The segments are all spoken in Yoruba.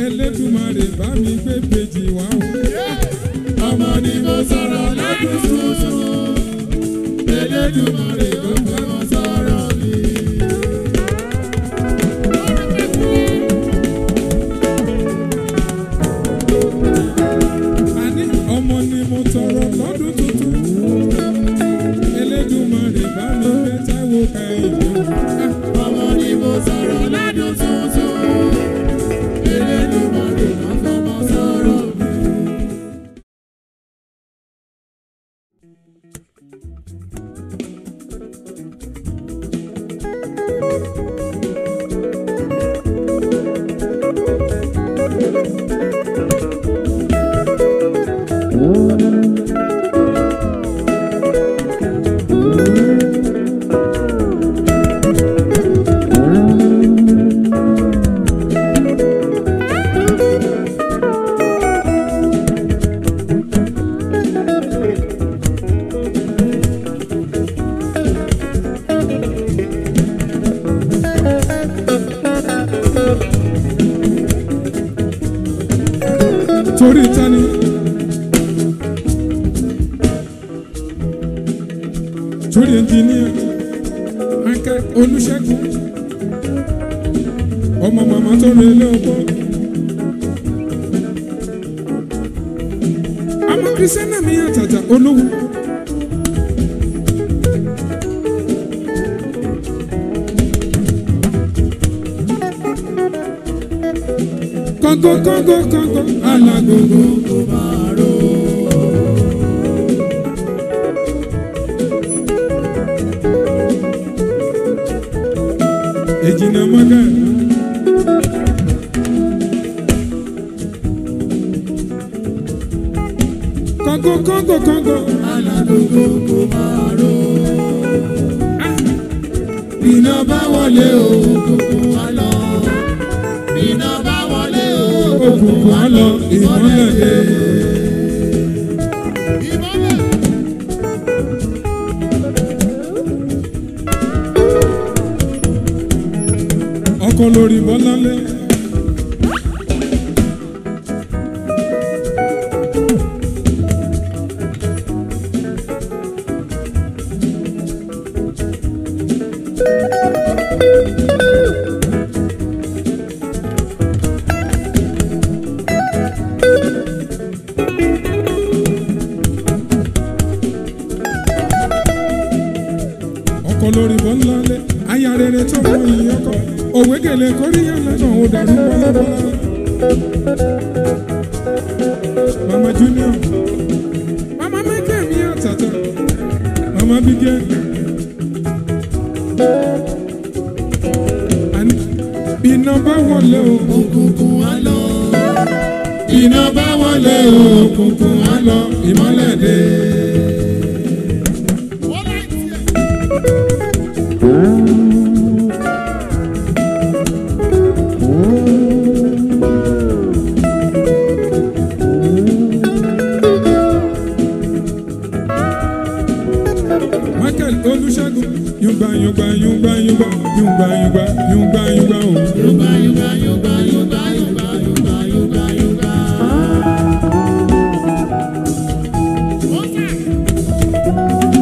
Elédùmarè bá mi gbé bèjì wá o. ọmọ ni mo sọ̀rọ̀ lọ́dún tuntun. Elédùmarè ló fẹ́ mọ sọ̀rọ̀ mi. Àní ọmọ ni mo tọrọ lọ́dún tuntun. Elédùmarè bá mi gbé Táíwò Kẹ́hìndé o. ọmọ ni mo sọ̀rọ̀ lọ́dún tuntun. Elédùmarè ló fẹ́ mọ sọ̀rọ̀ mi. Torí tani. Torí ẹnjìníà Akẹ́ Olúṣẹ́gun. Ọmọ màmá tó rẹ ilé ọkọ. Ọmọ Kìrìsìtẹ́nà mi àtàtà olówó. Kọ́ngọ́ kọ́ngọ́ kọ́ngọ́ alágogo. Ejina maga. Kọ́ngọ́ kọ́ngọ́ kọ́ngọ́. Alágogo kò máa ró. Iná bá wọlé o, òkùnkùn wá lọ. Iná bá wọlé o, Òkùnkùn á lọ ìmọ́lẹ̀ dé. ìmọ́lẹ̀. Ọkọ lórí Bọ́láńlé. Ọkọ lórí Bọ́láńlé. Aya rere tó mọ ìyìn ọkọ. Òwe gèlè kóríyá lẹ́nu ò dàrú bọ́lábọ́lá. Mama Junior. Mama Mẹ́kẹ́ mi àtàtà. Mama Bígẹ́. Àní iná bá wọlé o. Òkùnkùn wá lọ. Iná bá wọlé o. Òkùnkùn á lọ ìmọ́lẹ̀ dé. Wọ́n láì tiẹ̀. Michael Olúṣẹ́gun. Yungba yungba yungba yungba yungba yungba yungba yungba o. Yorùbá Yorùbá Yorùbá Yorùbá Yorùbá Yorùbá Yorùbá Yorùbá. Wọ́n sà.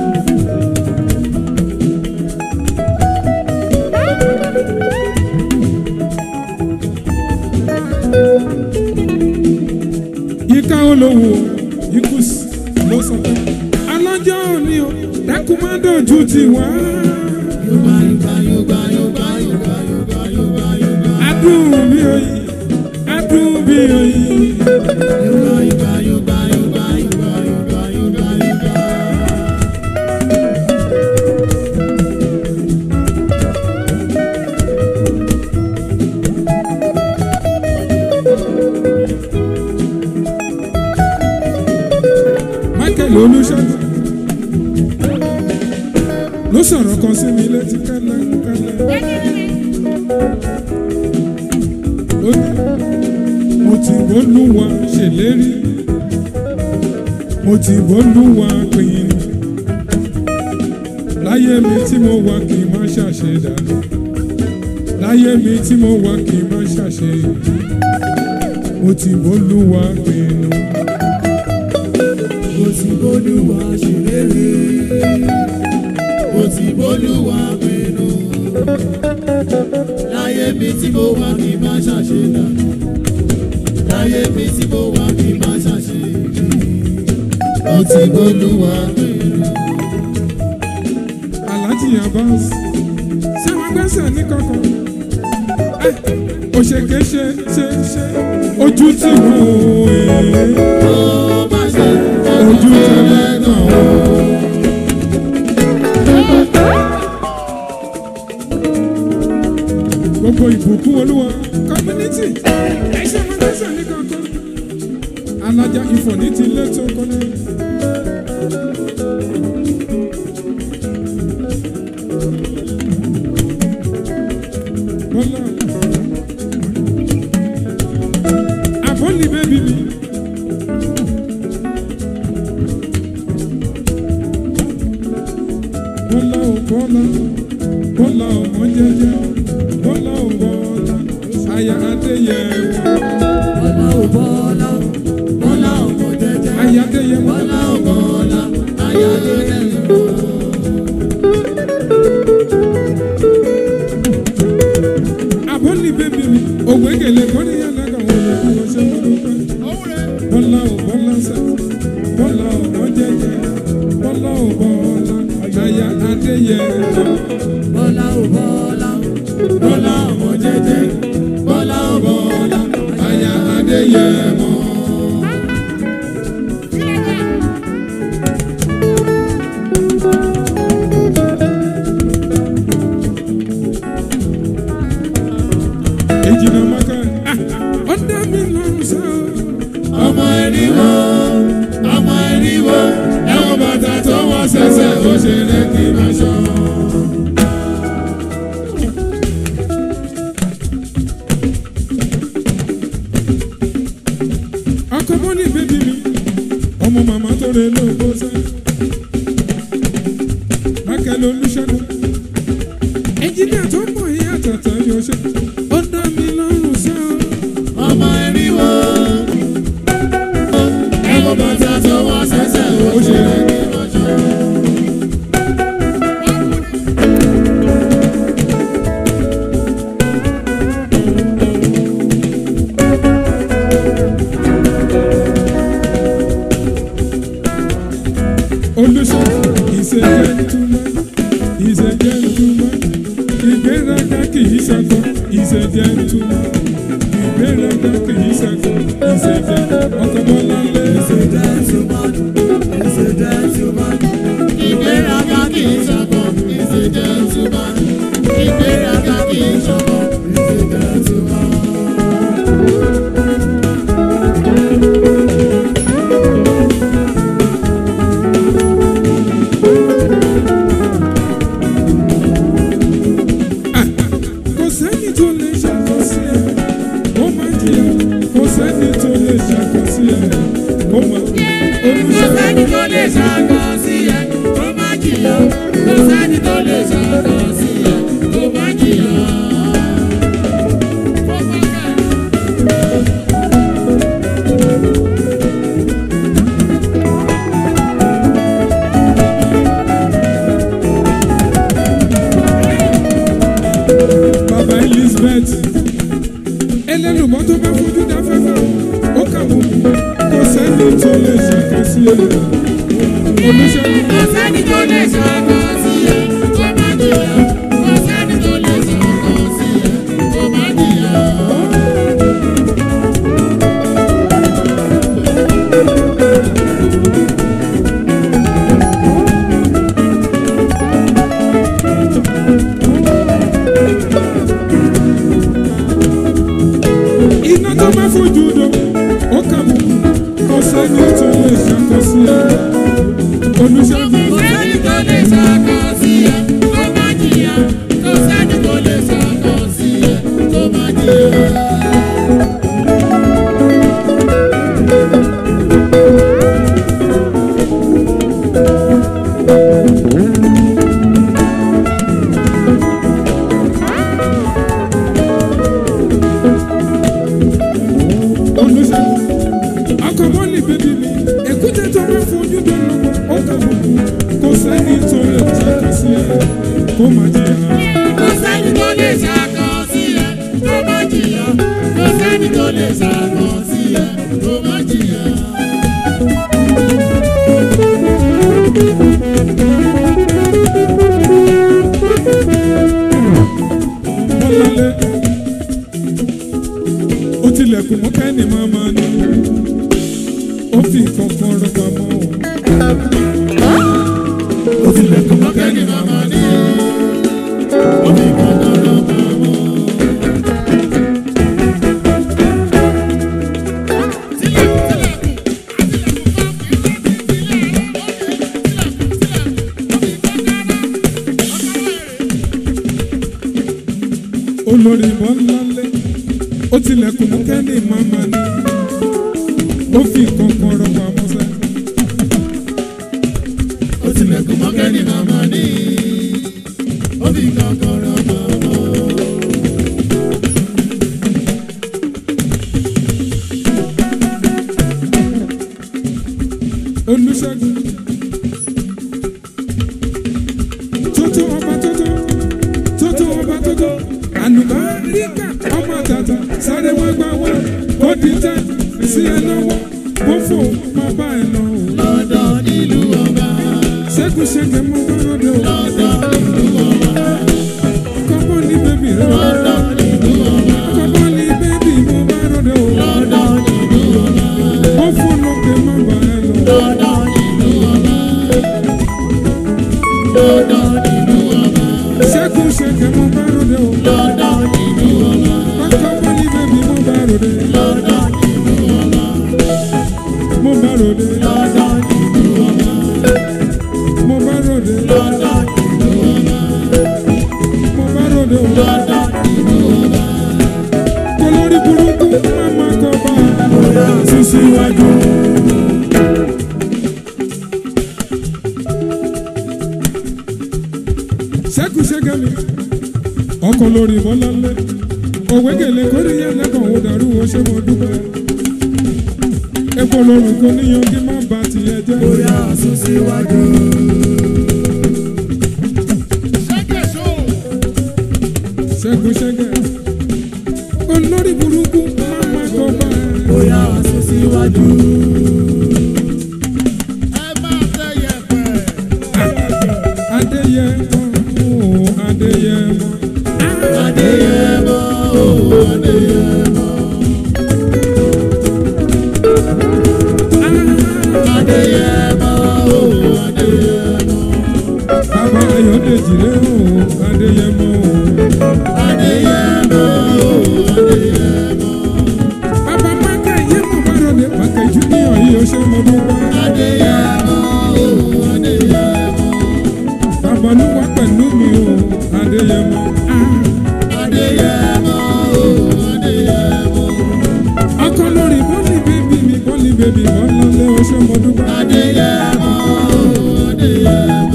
Yíká olówó ikú sí ló sọ pé alájọ́ òní o dákú má dojú ti wá. Yorùbá Yorùbá Yorùbá Yorùbá Yorùbá Yorùbá Yorùbá Yorùbá. Adùn bí oyin, adùn bí oyin. Yorùbá Yorùbá Yorùbá Yorùbá Yorùbá Yorùbá Yorùbá Yorùbá. Michael Olúṣẹ́gun ló sọ̀rọ̀ kan sí mi létí kẹ́lẹ́kẹ́lẹ́. Ó ní mo ti bólúwa ṣèlérí mo ti bólúwa pinnu láyé mi tí mo wà kì í má ṣàṣe dànù láyé mi tí mo wà kì í má ṣàṣe ti bólúwa pinnu. mo ti bólúwa ṣèlérí mo ti bólúwa pinnu láyé mi tí mo wà kí n má ṣàṣe dànù láyé mi tí mo wà kí n má ṣàṣe bí mo ti bólúwa pinnu. Alhaji Abbas ṣé wọn gbẹ́sẹ̀ ní kankan òṣèké ṣe ṣe ṣe ojú tí wò é ó má ṣe ojú tẹ̀lé náà ó. gbogbo ìbùkún olúwa community ẹṣẹ wọn gbẹ́sẹ̀ ní kankan alájà ìfọ̀ní ti lé tó kọ́ná. Bọ́lá àbọ̀lì bẹ́bí mi. Bọ́lá ò bọ́lá bọ́lá ọmọ jẹ́jẹ́ bọ́lá ò bọ́lá aya adéyẹmọ bọ́lá ò bọ́lá bọ́lá ọmọ jẹ́jẹ́ aya adéyẹmọ bọ́lá ò bọ́lá ayáde rẹ̀ lọ. àbọ̀lì bẹ́bí mi òwe gèlè kọ́ni yàrá kan wọ́n lè lọ ṣe mọ́ dúpẹ́. Bọ́lá ò bọ́lá sẹ́ bọ́lá ọmọ jẹ́jẹ́ bọ́lá ò bọ́lá aya adéyẹmọ. bọ́lá ò bọ́lá bọ́lá ọmọ jẹ́jẹ́ bọ́lá ò bọ́lá aya adéyẹmọ. Ejina maka ọ̀dà mi lọ́rùn sọ. ọmọ ẹni wo ọmọ ẹni wo ẹwọn bàtà tó wọ́n ṣẹ̀ṣẹ̀ ó ṣe lẹ́kì máa ṣọ́. Ọkọ mọ́nì bébí mi, ọmọ màmá tó rẹ ló bó sẹ́. Mákẹ́lẹ́ Olúṣẹ́gun, ẹnjìnìà tó mọ̀ yí àtàtà yóò ṣe. Ọ̀dà mi lọ́rùn sọ. ọmọ ẹni wo ẹwọn bàtà tó wọ́n ṣẹ̀ṣẹ̀ ó ṣe lẹ́kì máa ṣọ́. Olúṣẹ́gun, he's a gentleman, he's a gentleman. Ìgbéraga kì í ṣakọ, he's a gentleman. Ìgbéraga kì í ṣakọ, he's a gentleman. Ọkọ Bọ́lá lé. ìgbéraga kì í ṣọkọ ìṣe gentleman ìgbéraga kì í ṣọkọ ìṣe gentleman. kò sẹ́ni tó lè ṣàkọsí ẹ̀ ó máa jìyà kò sẹ́ni tó lè ṣàkọsí ẹ̀ ó máa kò olùṣègùn sẹ́ni tó lè ṣàkọ sí ẹ kó má jìyà kò sẹ́ni tó lè ṣàkọ sí ẹ kó má jìyà. bàbá Elizabeth ẹlẹ́lùmọ́ tó bá fojú dá fẹ́fẹ́ ó kà mọ́ kò sẹ́ni tó lè ṣàkọsí ẹ̀ olùṣègùn kò sẹ́ni tó lè ṣàkọ sí ẹ kó má jìyà kò sẹ́ni tó lè ṣàkọ sí ẹ kó má jìyà. iná tó bá fojú dó ó kà mọ́ kò sẹ́ni tó lè ṣàkọsí ẹ̀ olùṣègùn. kò sẹ́ni tó lè ṣàkọ sí ẹ kó má jìyà kò sẹ́ni tó lè ṣàkọ sí ẹ kó má jìyà. olùṣègùn. kó má jìyà. kò sẹ́ni tó lè ṣàkọ sí ẹ tó má jìyà kò sẹ́ni tó lè ṣàkọ sí ẹ tó má jìyà. Bọ́lálé. Ó tilẹ̀kùn mọ́ kẹ́ni máa máa ní. Ó fi kankan rọ pamọ́. ó tilẹ̀kùn mọ́ kẹ́ni màmá ní ó fi kankan lọ pamọ́. Olórí Bọ́lálé. Ó tilẹ̀kùn mọ́ kẹ́ni máa máa ní. Ó fi kankan rọ pamọ́ sẹ́. ó tilẹ̀kùn mọ́ kẹ́ni màmá ní ó fi kankan lọ pamọ́. Olúṣẹ́gun. Tótó ọba tótó. Tótó ọba tótó. Àlùbáríkà ọmọ tàtà sáré wá gbá wá. Kó di tẹ́ sí ẹ lọ́wọ́. Bó fò má bá ẹ lọ. o. lọ́dọ̀ nílùú ọba Ṣẹ́gun ṣẹ́gun mú bá rọ́dẹ o. lọ́dọ̀ nílùú ọba Kọ́kọ́ ní bébì rẹ̀ o. lọ́dọ̀ nílùú ọba Kọ́kọ́ ní bébì mú bá rọ́dẹ o. lọ́dọ̀ nílùú ọba Bó fò lókè má bá ẹ lọ. lọ́dọ̀ nílùú ọba lọ́dọ̀ nílùú ọba Ṣẹ́gun ṣẹ́gun mú bá rọ́dẹ o. lọ́dọ̀ nílùú ọba Kọ́kọ́ ní bébì mú bá rọ́dẹ. lọ́dọ̀ nílùú ọba Mú bá rọ́dẹ. lọ́dọ̀ nílùú ọba Mo bá ròde. lọ́dọ̀ nílùú ọba Mo bá ròde o. lọ́dọ̀ nílùú ọba Kólórí burúkú máma kọ bá. bóyá sísíwájú. Ṣẹ́kù ṣẹ́gẹ́ mi. Ọkọ̀ lórí Bọ́láńlé. Òwe gèlè kórè yẹn lẹ́kọ̀ọ́ ò dàrú o ṣé mo dúpẹ́. Epo lorun kò níyan kí má ba tiẹ̀ jẹ́. bóyá sísíwájú. Ṣẹ́kù ṣẹ́gẹ́. Olórí burúkú máma kọ bá. bóyá sísíwájú. ẹ máa tẹ yẹpẹ. Adéyẹ mọ́. Adéyẹ mọ́. adéyẹmọ o adéyẹmọ. adéyẹmọ o adéyẹmọ. Bàbá Ayọ̀dèjì rẹ̀ o. Adéyẹ mọ́ o. adéyẹmọ o adéyẹmọ. Bàbá Mákà yé mo bá ròde. Mákà Júnior yìí ó ṣe mo dúpẹ́. adéyẹmọ o adéyẹmọ. Bàbá Olúwa pẹ̀lú mi o. Adéyẹmọ. adéyẹmọ o adéyẹmọ. Ọkọ lórí bọ́ọ̀lì bébí mi bọ́ọ̀lì bébí Bọ́láńlé ó ṣe mo dúpẹ́. adéyẹmọ o adéyẹmọ.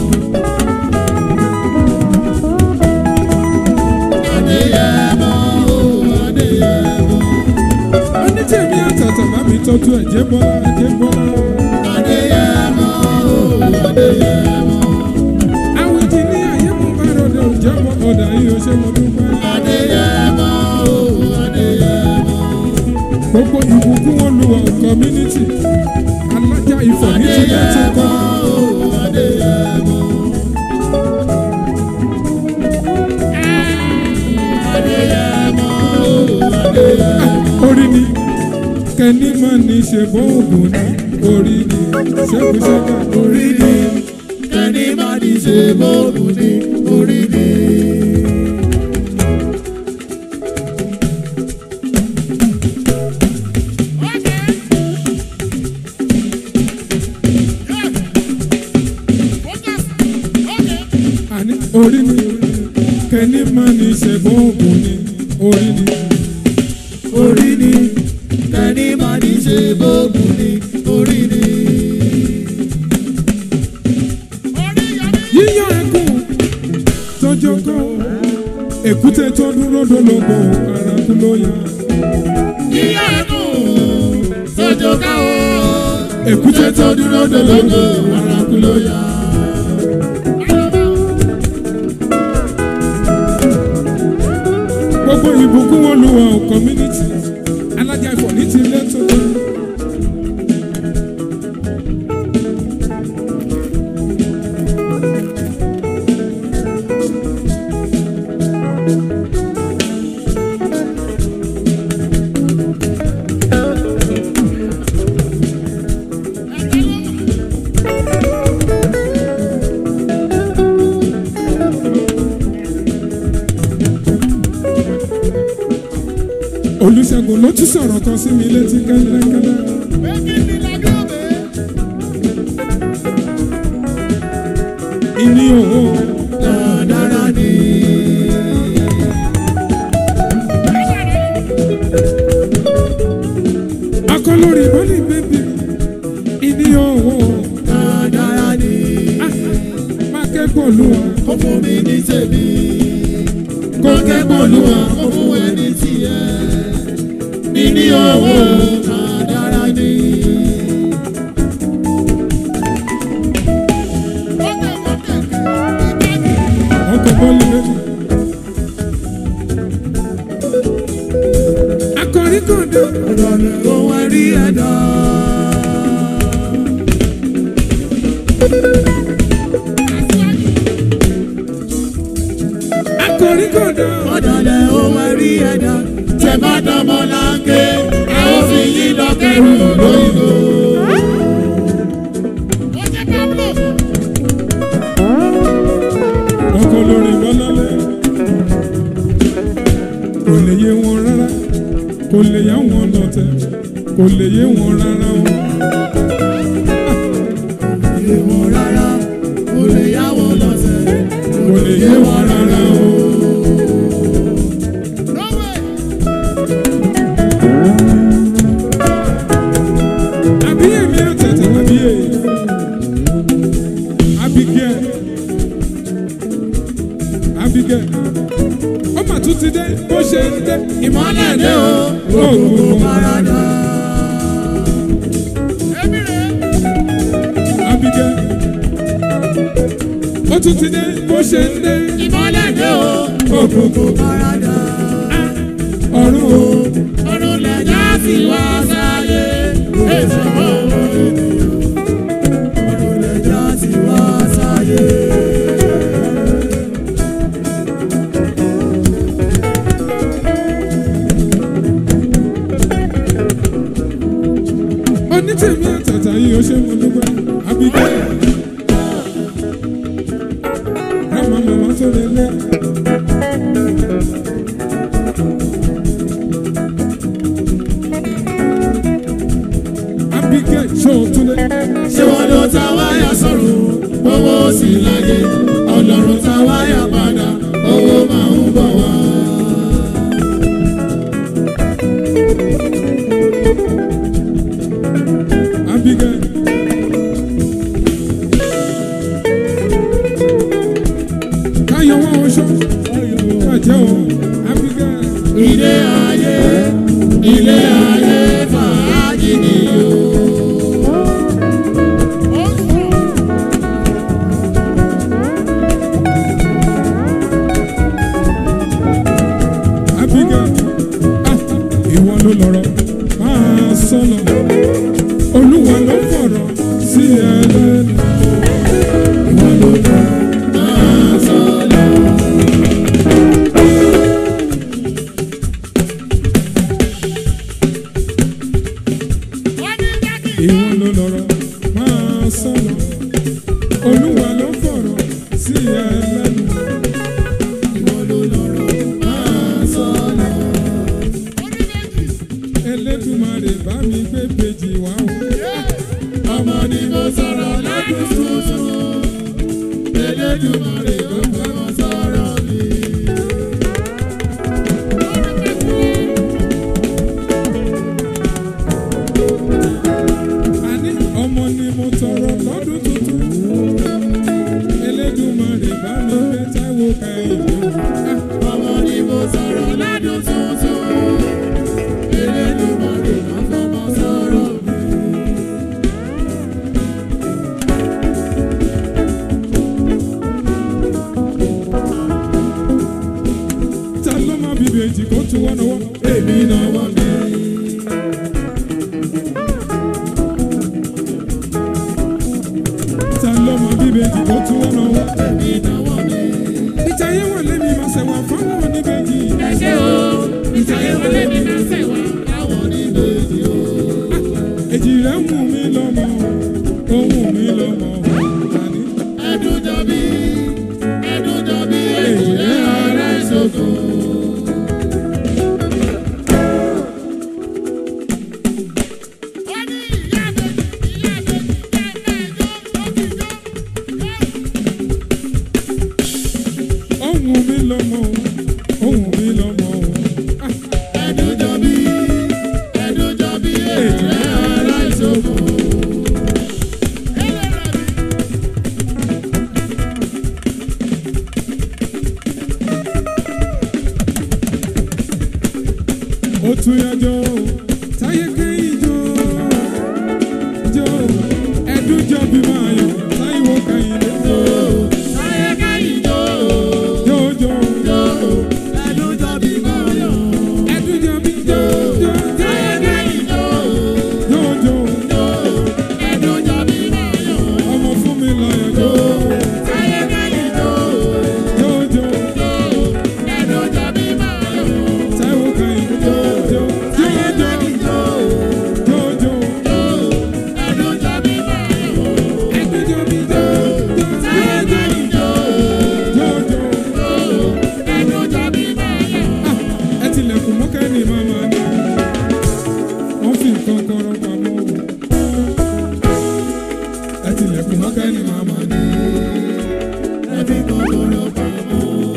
adéyẹmọ o adéyẹmọ. Onítẹ̀mí àtàtà bá mi tọ́jú ẹ̀jẹ̀ bọ́lá ẹ̀jẹ̀ bọ́lá. adéyẹmọ o adéyẹmọ. Àwọn ìdí ní ayé mo bá ròde òjẹ́ bọ́ ọ̀dà yìí ó ṣe mo dúpẹ́. adéyẹmọ o adéyẹmọ. Gbogbo ìbùkún olùwà community alájà ìfọ̀ ní ti bá ti kọ́. adéyẹmọ o adéyẹmọ. adéyẹmọ o adéyẹmọ. Orí ni kẹ́ni máa ní ṣe bọ́ ògùn ní orí ni ṣẹ́kùṣẹ́kà orí ni kẹ́ni má ní ṣe bóògùn ní orí ni. àní orí ni kẹ́ni máa ní ṣe bọ́ ògùn ní orí ni. orí ni kẹ́ni má ní ṣe bóògùn ní orí ni. Yíyọ ẹkùn tọjọ́ kọ́ èkúté tó dúró dológo ara kú ló yá. yíyá ẹnu sọ́jọ́ ká o. Èkúté tó dúró dológo arákú ló yá. gbogbo ìbùkún olúwa ò community alájà ìfọ̀ ní ti ilé tuntun. olùṣègùn ló tún sọ̀rọ̀ kan sí mi létí kẹ́lẹ́kẹ́lẹ́. ìní òun dáadáa ni. akọlórí bọ́lí bébí ìní òun dáadáa ni. máa kẹ́kọ̀ọ́ lù wá. ó fún mi ní tèmi. kó kẹ́kọ̀ọ́ lù wá ó fún ẹ ní tiẹ̀. níní owó dáadáa ni. ọkọ̀ bọ́ọ̀lù méjì. akọrí kọ̀dọ̀ ọ̀dọ̀ ni ohun ẹ̀rí ẹ̀dá. akọrí kọ̀dọ̀ ọ̀dọ̀ ni ohun ẹ̀rí ẹ̀dá. tẹ bá dánmọ́ láńké ẹ ó fi yí lọ́kẹ́rù lóyìnbó. ọkọ̀ lórí bọ́lálẹ̀. kò lè yé wọn rárá kò lè yá wọn lọ́tẹ̀ kò lè yé wọn rárá o. yé wọn rárá kò lè yá wọn lọ́sẹ̀ kò lè yé wọn rárá o. àbí èmi àtẹ̀tẹ̀ àbí èyí. Abigail Abigail ó mà tún ti dé bó ṣe ń dé ìmọ́lẹ̀ dé o òògùn òkùnkùn parada. Abigail ó tún ti dé bó ṣe ń dé ìmọ́lẹ̀ dé o òkùnkùn parada. ọ̀run o ọdún lẹ́jà sí wá sáyé èso ọ̀rọ̀ ènìyàn. ọdún lẹ́jà sí wá sáyé. onítẹ̀mí àtàtà yìí ó ṣe mọ dúpẹ́ Abigail rámà màmá tó lè lẹ́. Abigail ṣó o tún lé. ṣé wọn ló ta wáyà sọ̀rọ̀ owó sì láyé ọlọ́run ta wáyà padà owó máa ń bọ̀ wá. Abigail. Káyọ̀ wọ́n oṣù. Kájẹ́ o. Abigail. ilé ayé ilé ayé fàájì ni o. Abigail. Ah, ìwọ ló lọ́rọ̀ máa sọ̀nà. Olúwa ló fọ̀rọ̀ sí ẹ lẹ́nu. ìwọ ló lọ máa sọ̀rọ̀. Ìwọ ló lọ́rọ̀ máa sọ̀nà. Olúwa ló fọ̀rọ̀ sí ẹ lẹ́nu. ìwọ ló lọ́rọ̀ máa sọ̀rọ̀. Elédùmarè bá mi gbé bèjì wá o. ọmọ ni mo sọ̀rọ̀ lọ́dún tuntun. Elédùmarè ló fẹ́ mọ sọ̀rọ̀ mi. Àní ọmọ ni mo tọrọ lọ́dún tuntun. Elédùmarè bá mi gbé Táíwò Kẹ́hìndé o. Ah, ọmọ ni mo sọ̀rọ̀ lọ́dún tuntun. Elédùmarè ló fẹ́ mọ sọ̀rọ̀ mi. èmi náwó mi. ta ló mọ bíbejì tó tún wọn náwó. èmi náwó mi. ìtayé wọn lé mi máa ṣẹ̀wà fáwọn oníbejì. ẹ ṣe o ìtàyẹ̀ wọlé mi máa ṣẹ̀ wá. àwọn oníbejì o. èjì rẹ̀ ń wù mí lọ́mọ ó wù mí lọ́mọ àní. ẹdun jọbí ẹdun jọbí èjì rẹ̀ ara ìṣògo. ó wù mí lọ́mọ ó wù mí lọ́mọ ah, ẹdun jọbí ẹdun jọbí èjì rẹ̀ ara ìṣògo. ó tún yá jọ táyé kẹ́yìn jọ jọ ẹdún jọ bí máa yọ táyíwò kẹ́yìn lé jọ Táyé kẹ́yìn jó jọ jọ jó ẹdun jọbí máa yọ̀. ẹdún jọ bí jọ jọ Táyé kẹ́yìn jó jọ jọ jó ẹdun jọbí máa yọ̀. ọmọ fún mi láyọ̀ jọ Táyé kẹ́yìn jó jọ jọ jó ẹdun jọbí máa yọ̀. táyíwò kẹ́yìn jọ jọ Táyé jọ kẹ́yìn jó jọ jọ jó ẹdun jọbí máa yọ̀. ẹdún jọ bí jọ jọ Táyé kẹ́yìn jó jọ jọ jó ẹdun jọbí máa yọ̀. ah, ẹ tilẹ̀kùn mọ́kẹ́ ni màmá ni wọ́n fi nǹkan kọ́rọ́ pamọ́ o. ẹ tilẹ̀kùn mọ́kẹ́ ni màmá ni. Ẹbí kọ́kọ́rọ́ pamọ́.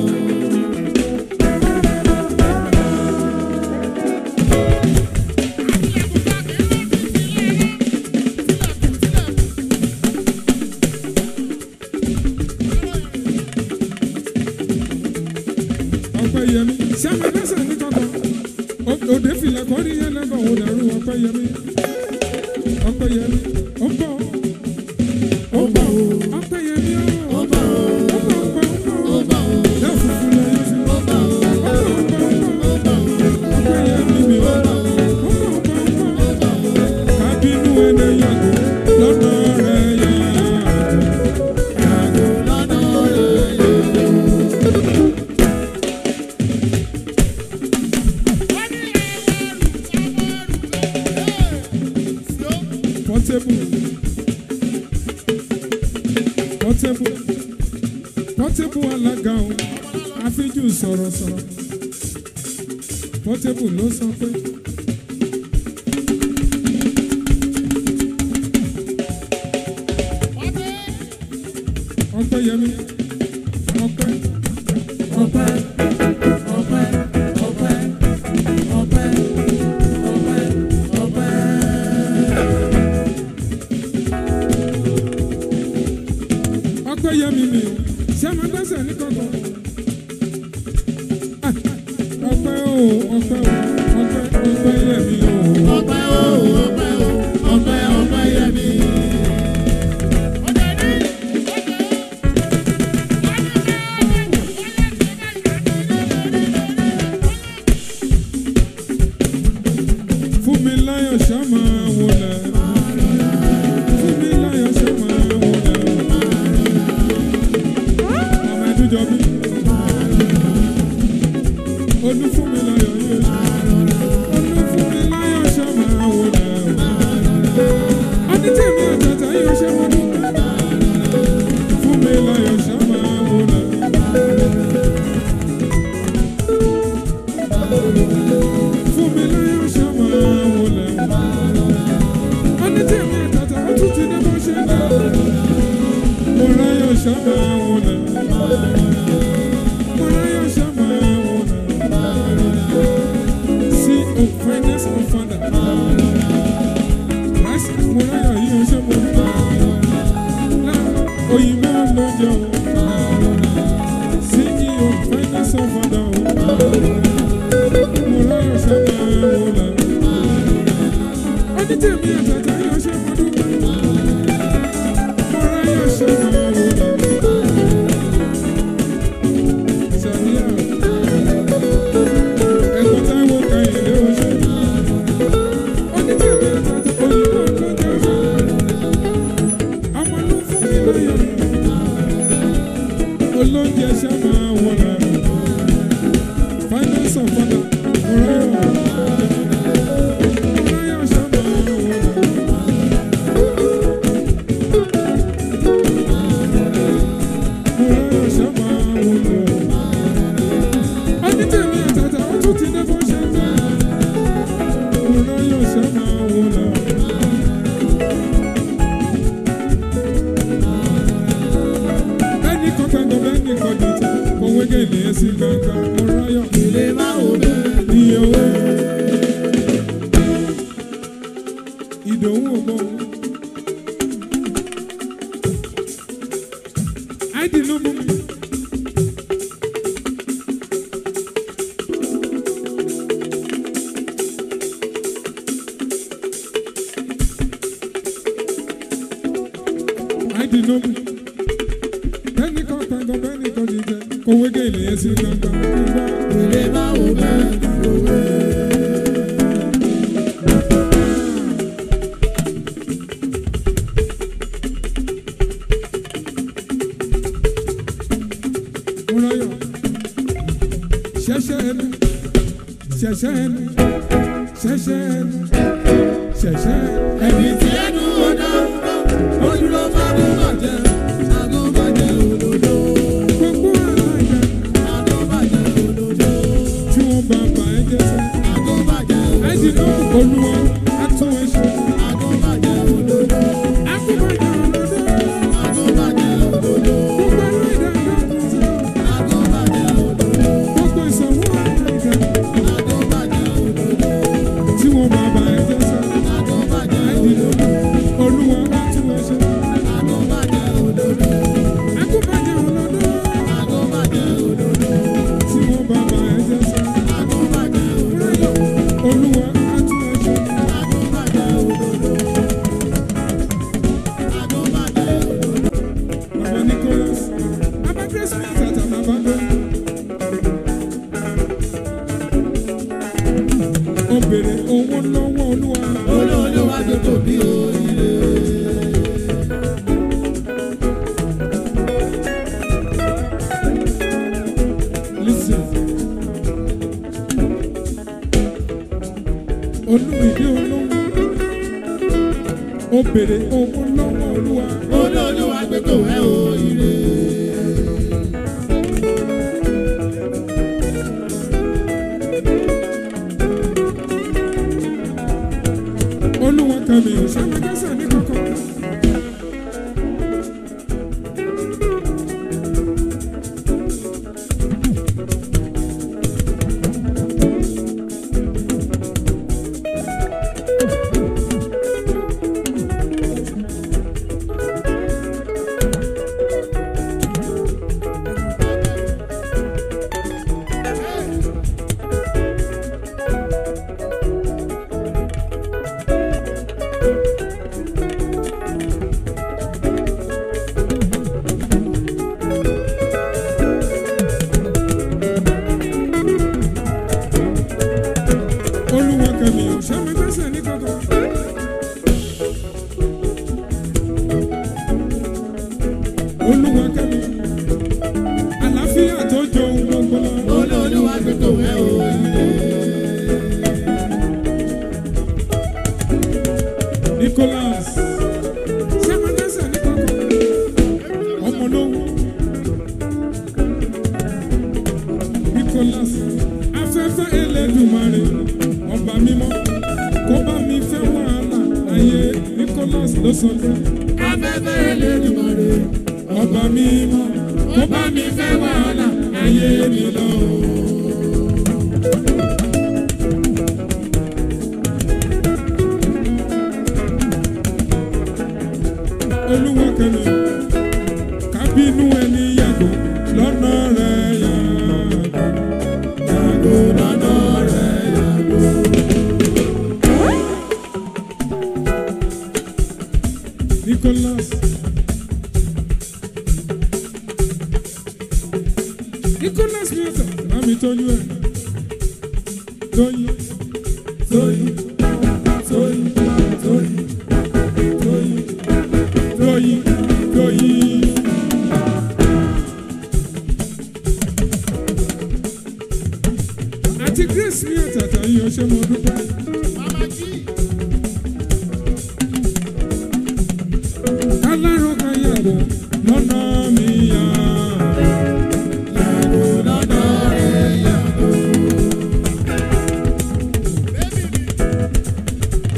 ọpẹ́ yẹmi sẹmẹ lẹsẹ ní kankan O- òde filẹ kọrí yẹn lẹbọ òun dàrú ọpẹ́ yẹmi ọpẹ́ yẹmi ó bọ ó bọ ọpẹ́ yẹmi ó bọ ó bọ ó bọ yẹ fufu lẹ yẹ fi ó bọ ó bọ ó bọ ọpẹ́ yẹmi mi ó bọ ó bọ ó bọ ó bọ kábínú ẹni yàgò lọ́nà rẹ̀ yàgò yàgò. portable portable portable alága o àfijù sọ̀rọ̀sọ̀rọ̀ portable ló sọ pé. ọpẹ́ yẹmi ọpẹ́ Ọpẹ́, ọpẹ́, ọpẹ́, ọpẹ́, ọpẹ́, ọpẹ́. ọpẹ́ yẹmi mi o ṣé máa gbẹ́sẹ̀ ní kankan. Ah, ọpẹ́ o ọpẹ́ o ọpẹ́ ọpẹ́ yẹmi o. Ọpẹ́ o, ọpẹ́ o, ọpẹ́, ọpẹ́ yẹmi. fún mi láyọ̀ ṣá máa wọlé. fún mi láyọ̀ ṣá máa wọlé. ọmọ ẹdúnjọ bí. olú fún mi láyọ̀ yóò ṣá. olú fún mi láyọ̀ ṣá máa wọlé. onítẹ̀mí àtàtà yóò ṣe mọ́ dúpẹ́. fún mi láyọ̀ ṣá máa wọlé. fún mi láyọ̀ ṣá máa wọlé. onítẹ̀mí àtàtà ó tún ti dé bó ṣe dá. mo ráyọ̀ ṣá máa wọlé. mo ráyọ̀ ṣá máa wọlé. sí o finance of father. Christ mo ráyọ̀ yìí ó ṣe mo rí. òyìnbó ló jẹ o. sí o finance of father o. mo ráyọ̀ ṣá máa wọlé. onítẹ̀mí àtàtà yóò ṣe mo dúpẹ́. mo ráyọ̀ ṣá máa wọlé. Sàníyà, ẹ̀kọ́ táwọn kàyìn lé ṣe máa wò lọ. bẹ́ẹ̀ni kan gbàgbọ́ bẹ́ẹ̀ni kan dìtẹ̀ òwe gèlè sí gbàgbà ọ̀ráyọ̀ ilé máa wò bẹ́ẹ̀. iye owó. ìdòwú ògbó. àìdìnnúbù. àìdìnnúbù. bẹ́ẹ̀ni kan gbàgbọ́ bẹ́ẹ̀ni kan dìtẹ̀ òwe gèlè sí gbàgbà ọ̀ráyọ̀. ilé máa wò bẹ́ẹ̀. Múráyọ̀. Ṣẹ̀ṣẹ̀ ẹnu. Ṣẹ̀ṣẹ̀ ẹnu. Ṣẹ̀ṣẹ̀ ẹnu. Ṣẹ̀ṣẹ̀ ẹnu. ẹbí tí ẹnu ọ̀dà ó dúró fáwọn bàjẹ́ àgùnbàjẹ́ òdodo Gbogbo aláìjà àgùnbàjẹ́ òdodo tí wọ́n bá bá ẹ jẹ́ sẹ́. àgùnbàjẹ́ Ẹ ti òdodo ná olúwa á tún ẹ ṣe. àgùnbàjẹ́ òdodo Akúbọ̀jà ọ̀dọ́dọ́. àgùnbàjẹ́ òdodo Gbogbo aláìjà yàtọ̀ sí. àgùnbàjẹ́ òdodo Gbogbo ìsọ̀wọ́ aláìjà àgùnbàjẹ́ òdodo tí wọ́n bá bá ẹ jẹ́ sẹ́. àgùnbàjẹ́ Ẹ ti ná òdodo olúwa á tún ẹ ṣe. àgùnbàjẹ́ òdodo Akúbọ̀jà ọ̀dọ́dọ́. àgùnbàjẹ́ òdodo Tí wọ́n bá bá ẹ jẹ́ sẹ́. àgùnbàjẹ́ òdodo Olúwa á tún ẹ ṣe. àgùnbàjẹ́ òdodo àgùnbàjẹ́ òdodo. Baba Nicholas, Baba Grace Tata Baba Go. Ó bèrè owó lọ́wọ́ Olúwa. olóòlùwà tó tóbi oríire. Listen. Olúmìdé olówó. Ó bèrè owó lọ́wọ́ Olúwa. olóòlùwà tó tó ẹ oríire. Olúwa kan mi ò sábà dásà ní kankan. Olúwa kan mi ò sábà dásà ní kankan. Olúwa kan mi. Àlàáfíà tó jọ ohun gbogbo lọ. olóòlùwà tó tó ẹ oríire. Nicholas. Sẹ́mọ̀dẹ́sẹ̀ ní kankan. Ọmọ lówó. Nicholas. Afẹ́fẹ́ Elédùmarè. Ọba mímọ́. Kó bá mi fẹ́ wàhálà. Ayé Nicholas ló sọ pé. afẹ́fẹ́ Elédùmarè Ọba mímọ́. Kó bá mi fẹ́ wàhálà. Ayé mi lọ. Olúwa kan mi. Kábínú ẹni yàgò lọ́nà rẹ̀ yàgò. yàgò lọ́nà rẹ̀ yàgò. Nicholas. Nicholas Miota, mami tọ́jú ẹ̀. Tóyin, tóyin, tóyin, tóyin, tóyin, tóyin, tóyin. Àti Grace Miota tàyí ọṣẹ́ mo dúpẹ́. Mama G. Kálárò kan yàgò lọ́nà mi yá. yàgò lọ́nà rẹ̀ yàgò.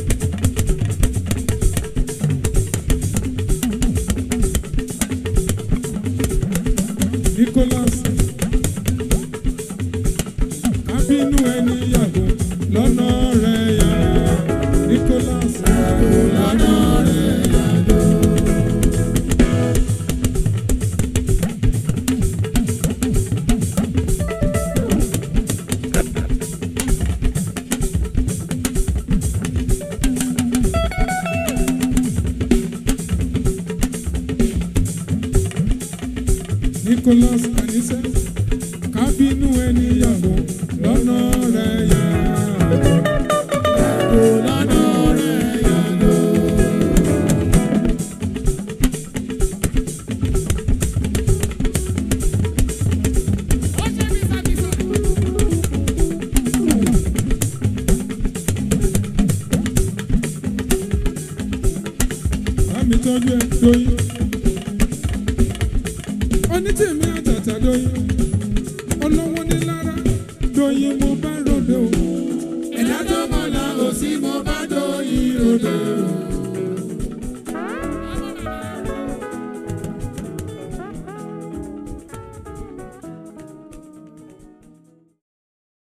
Nicholas Anise kábínú ẹni yàgò lọ́nà rẹ̀ yá. kò lọ́nà rẹ̀ yàgò. Bámi tọ́jú ẹ lóyún. Onítìmí àtàtà lóyún. Olówó ní lára lóyún mo bá ròde o. ẹ̀dá tó mọ̀ náà ò sí mo bá dóyìn ròdò.